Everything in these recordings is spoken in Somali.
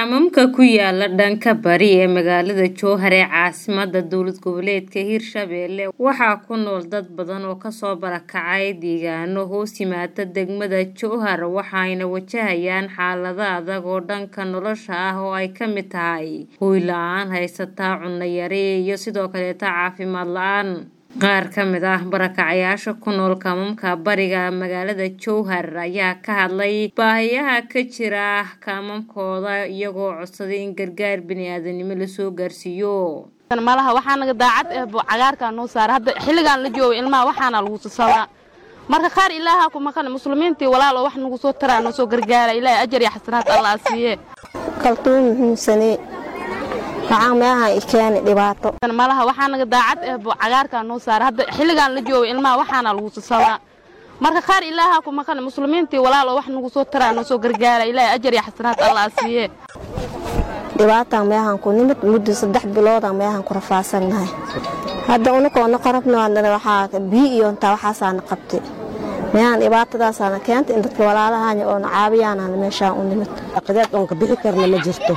Kaamamka ku yaala dhanka bari ee magaalada Jowhar ee caasimadda dowlad goboleedka Hirshabelle waxaa ku nool dad badan oo kasoo barakacay deegaano hoos yimaada degmada Jowhar waxayna wajahayaan xaalado adag oo dhanka nolosha ah oo ay ka mid tahay hoy la-aan haysata cunno yari iyo sidoo kaleeta caafimaad la-aan qaar ka mid ah barakacayaasha ku nool kaamamka bariga magaalada Jowhar ayaa ka hadlay baahiyaha ka jira kaamamkooda iyagoo codsaday in gargaar bini'aadanimo la soo gaarsiiyo malaha waxaa naga daacad eh cagaarkaa noo saara hadda xilligaan la joogo ilmaha waxaana lagu sasabaa marka qaar ilaaha ku maqan muslimiintii walaalo wax nagu soo taraa noo soo gargaara ilaahay ajar iyo xasanaad allah siiye kaltuun muhiimsanee waxaan meelaha i keeni dhibaato malaha waxaa naga daacad eh cagaarkaa noo saara hadda xilligaan la joogo ilmaha waxaana lagu sasabaa marka qaar ilaaha ku maqan muslimiintii walaalo wax nagu soo taraa noo soo gargaara ilaahay ajar iyo xasanaad allah siiye dhibaataan meehaan ku nimid muddo saddex biloodan meehaan ku rafaasannahay hadda unukoona qarabnaadana waxaa biyo iyo intaa waxaasaana qabtay meehaan dhibaatadaasaana keentay in dadka walaalahanya oona caabiyaanana meeshaan u nimid aqdeed oon ka bixi karna ma jirto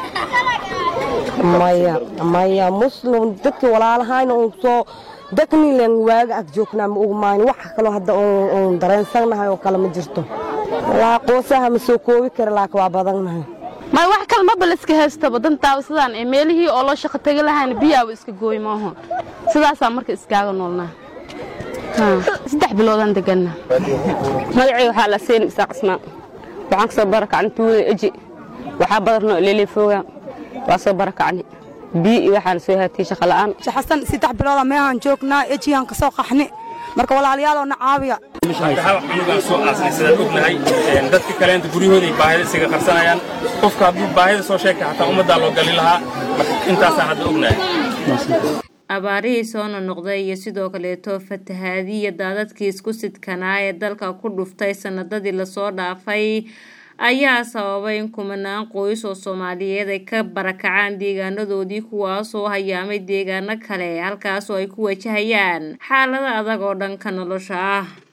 maya maya muslim dadkii walaalahayna uun soo daknilen waaga ag joognaa ma ogmaani wax kaloo hadda uun dareensannahay oo kale ma jirto walaa qoosaha ma soo koobi kara laakiin waa badannahay may wax kale maba layska haystaba dantaaba sidaan ee meelihii oo loo shaqo tegi lahayna biyaaba iska gooy maaho sidaasaa marka iskaaga noolnaa saddex biloodaan deganna magacii waxaa la siin isaaq ismaan waxaan kasoo barakacnay tuulada eji waxaa badarnoo leelefooga waa soo barakacnay biyo iyo waxaa la soo haatiyey shaqa la'aan xasan saddex bilooda meehaan joognaa ejiyaan ka soo qaxni marka walaalayaaloona caawiya cunugaan soo aasnay sidaan ognahay dadka kaleenta guryahooday baahida isaga qarsanayaan qofka hadduu baahida soo sheegta xataa ummaddaa loo gali lahaa intaasaan hadda ognahay abaarihii soo nonoqday iyo sidoo kaleeto fatahaadii iyo daadadkii isku sidkanaa ee dalka ku dhuftay sanadadii lasoo dhaafay ayaa sababay in kumanaan qoys oo soomaaliyeed ay ka barakacaan deegaanadoodii kuwaasoo hayaamay deegaano kale halkaasoo ay ku wajahayaan xaalado adag oo dhanka nolosha ah